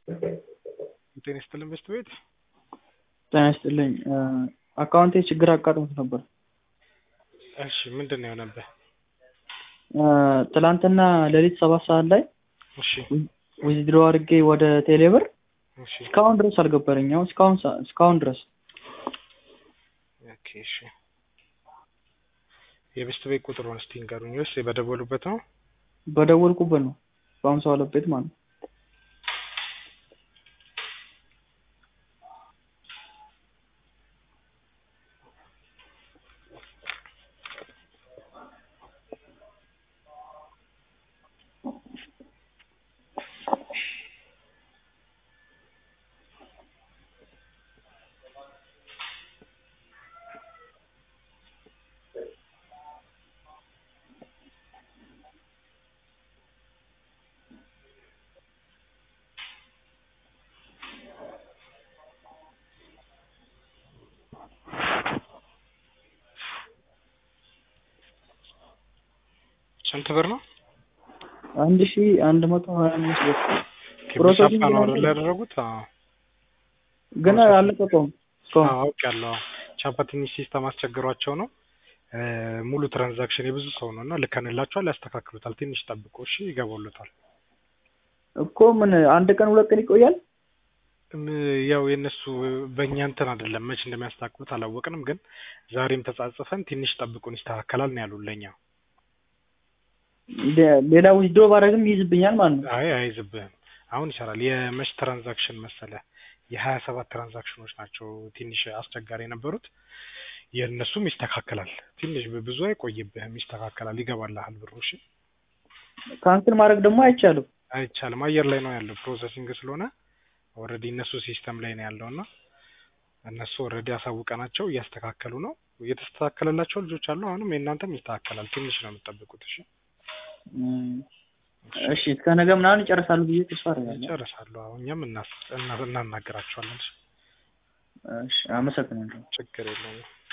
ጤና ይስጥልን በስት ቤት ጤና ይስጥልኝ አካውንቴ ችግር አጋጥሞት ነበር። እሺ ምንድን ነው የሆነብህ? ትላንትና ሌሊት ሰባት ሰዓት ላይ እሺ ዊዝድሮ አድርጌ ወደ ቴሌብር እሺ እስካሁን ድረስ አልገባልኝም። አሁን እስካሁን ሰ- እስካሁን ድረስ ኦኬ እሺ የበስት ቤት ቁጥሩን እስቲ ንገሩኝ ወይስ በደወሉበት ነው? በደወልኩበት ነው በአምሳ ሁለት ቤት ማለት ነው። ስንት ብር ነው? አንድ ሺ አንድ መቶ ሀያ አምስት ብር ኦኬ፣ ፕሮሰሲንግ በቻፓ ነው ላይ አይደል ያደረጉት? አዎ ግን ፕሮሰሲንግ። አልለቀቀውም እስካሁን። አዎ አውቄያለሁ። ቻፓ ትንሽ ሲስተም አስቸግሯቸው ነው እ ሙሉ ትራንዛክሽን የብዙ ሰው ነው እና ልከንላቸዋል፣ ያስተካክሉታል። ትንሽ ጠብቁ እሺ፣ ይገባሉታል። እኮ ምን አንድ ቀን ሁለት ቀን ይቆያል። እም፣ ያው የእነሱ በእኛ እንትን አይደለም መች እንደሚያስተካክሉት አላወቅንም፣ ግን ዛሬም ተጻጽፈን ትንሽ ጠብቁን ይስተካከላል ነው ያሉን ለእኛ። ሌ- ሌላ ዊዝድሮ ባደረግም ይይዝብኛል ማለት ነው። አይ አይዝብህም፣ አሁን ይሰራል። የመች ትራንዛክሽን መሰለ የሀያ ሰባት ትራንዛክሽኖች ናቸው ትንሽ አስቸጋሪ የነበሩት። የእነሱም ይስተካከላል። ትንሽ ብዙ አይቆይብህም፣ ይስተካከላል፣ ይገባልሃል ብሩ። እሺ ካንስል ማድረግ ደግሞ አይቻልም። አይቻልም፣ አየር ላይ ነው ያለው ፕሮሰሲንግ ስለሆነ ኦልሬዲ እነሱ ሲስተም ላይ ነው ያለው እና እነሱ ኦልሬዲ አሳውቀናቸው እያስተካከሉ ነው። እየተስተካከለላቸው ልጆች አሉ። አሁንም የእናንተም ይስተካከላል። ትንሽ ነው የምትጠብቁት። እሺ እም፣ እሺ እስከ ነገ ምናምን ይጨርሳሉ ብዬ ተስፋ አደርጋለሁ። ይጨርሳሉ። አሁን እኛም እናስ- እና- እናናገራቸዋለን። እሺ፣ እሺ አመሰግናለሁ። ችግር የለውም።